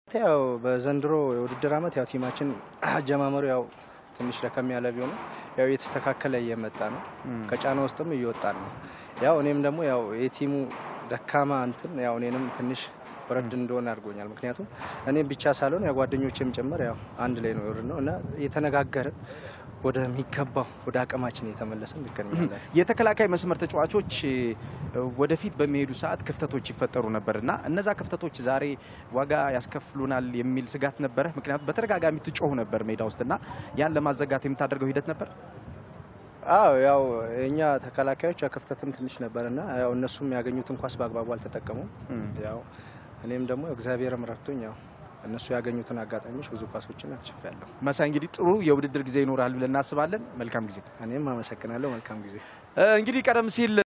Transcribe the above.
ያው በዘንድሮ የውድድር ዓመት ያው ቲማችን አጀማመሩ ያው ትንሽ ደከም ያለ ቢሆንም ያው እየተስተካከለ እየመጣ ነው። ከጫና ውስጥም እየወጣን ነው። ያው እኔም ደግሞ ያው የቲሙ ደካማ እንትን ያው እኔንም ትንሽ ወረድ እንደሆነ አድርጎኛል። ምክንያቱም እኔም ብቻ ሳልሆን ያው ጓደኞቼም ጭምር ያው አንድ ላይ ነው የወረድ ነው እና እየተነጋገርን ወደሚገባው ወደ አቅማችን እየተመለስን እንገኛለን። የተከላካይ መስመር ተጫዋቾች ወደፊት በሚሄዱ ሰዓት ክፍተቶች ይፈጠሩ ነበር እና እነዛ ክፍተቶች ዛሬ ዋጋ ያስከፍሉናል የሚል ስጋት ነበረ። ምክንያቱም በተደጋጋሚ ትጮሁ ነበር ሜዳ ውስጥ እና ያን ለማዘጋት የምታደርገው ሂደት ነበር። አዎ ያው የእኛ ተከላካዮች ያው ክፍተትም ትንሽ ነበርና ያው እነሱም ያገኙትን ኳስ በአግባቡ አልተጠቀሙም። ያው እኔም ደግሞ እግዚአብሔርም ረድቶኝ ያው እነሱ ያገኙትን አጋጣሚዎች ብዙ ኳሶችን አልችፌያለሁ። መሳይ እንግዲህ ጥሩ የውድድር ጊዜ ይኖራል ብለን እናስባለን። መልካም ጊዜ። እኔም አመሰግናለሁ። መልካም ጊዜ። እንግዲህ ቀደም ሲል